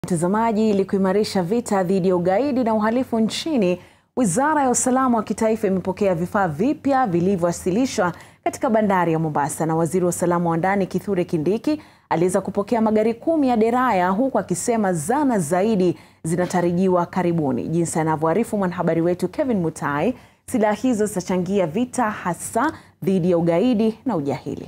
Mtazamaji, ili kuimarisha vita dhidi ya ugaidi na uhalifu nchini, Wizara ya Usalama wa Kitaifa imepokea vifaa vipya vilivyowasilishwa katika bandari ya Mombasa, na Waziri wa Usalama wa Ndani Kithure Kindiki aliweza kupokea magari kumi ya deraya, huku akisema zana zaidi zinatarajiwa karibuni. Jinsi anavyoarifu mwanahabari wetu Kevin Mutai, silaha hizo zitachangia vita hasa dhidi ya ugaidi na ujahili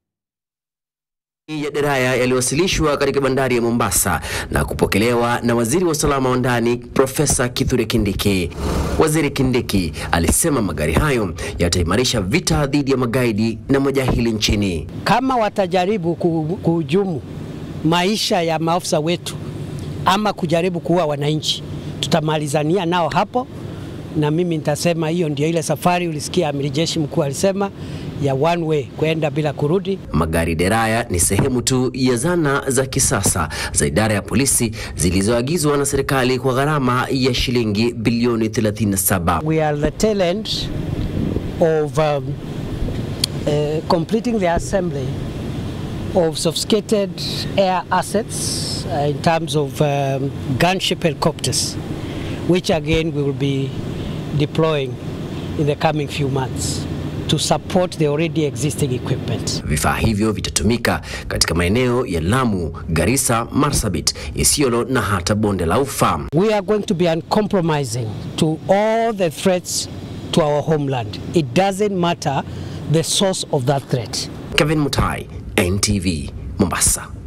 ya deraya yaliwasilishwa katika bandari ya Mombasa na kupokelewa na waziri wa usalama wa ndani Profesa Kithure Kindiki. Waziri Kindiki alisema magari hayo yataimarisha vita dhidi ya magaidi na majahili nchini. Kama watajaribu kuhujumu maisha ya maafisa wetu ama kujaribu kuua wananchi, tutamalizania nao hapo, na mimi nitasema hiyo ndio ile safari ulisikia amiri jeshi mkuu alisema ya one way kwenda bila kurudi. Magari deraya ni sehemu tu ya zana za kisasa za idara ya polisi zilizoagizwa na serikali kwa gharama ya shilingi bilioni 37. We are the tail end of um, uh, completing the assembly of sophisticated air assets uh, in terms of um, gunship helicopters which again we will be deploying in the coming few months to support the already existing equipment. Vifaa hivyo vitatumika katika maeneo ya Lamu, Garissa, Marsabit, Isiolo na hata bonde la Ufa. We are going to be uncompromising to all the threats to our homeland. It doesn't matter the source of that threat. Kevin Mutai, NTV, Mombasa.